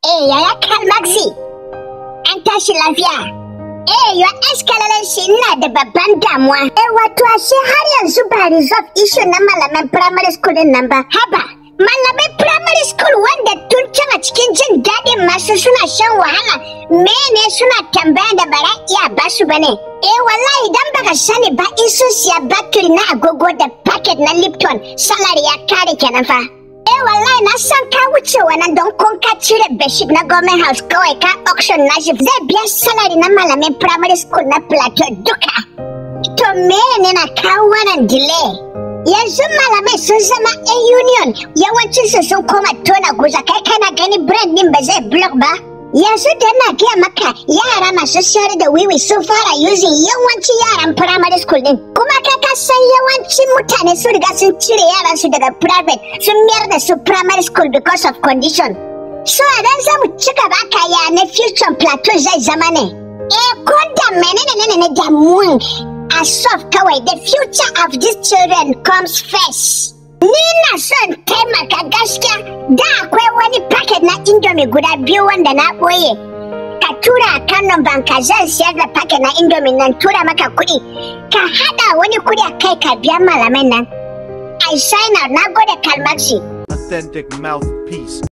Eh, yaya Kalmaxi, an tashi lafiya. Eh, yo eskalalar shi ina da babban damuwa. Eh, wato ashe har yanzu ba resolve issue na malaman primary school din nan ba. Haba, malaman primary school wanda tun can a cikin jin daɗin masu suna shan wahala, mene suna tambaya da bara iya basu bane. Eh, wallahi idan baka sani ba in sun siya battery na agogo da packet na Lipton, salary ya kare kenan fa. Eh wallahi na san ka wuce wannan don kun ka cire bashir na government house kawai ka auction na shi zai biya salary na malamin primary school na plateau duka. To me ne na kawo wannan delay? Yanzu malamai sun zama a union yawancin su sun koma tona guza kai kana gani brand din ba zai block ba. Yanzu da na gaya maka yara masu sayar da wiwi sun fara using yawancin yaran primary school din. Kuma kai ka san yawancin mutane sun riga sun cire yaran su daga private sun mayar da su primary school because of condition. So a dan zamu ci gaba ka ya na future plateau zai zama ne. Eh ko da menene ne ne damuwan a soft kawai the future of these children comes first. Ni na son taimaka gaskiya da akwai wani packet na indomie guda biyu wanda na ɓoye. Ka tura a kan numban ka zan siyar da packet na indomie nan tura maka kuɗi. Ka haɗa wani kuɗi a kai ka biya malaman nan. I sign out na gode kalmaksi. Authentic mouthpiece.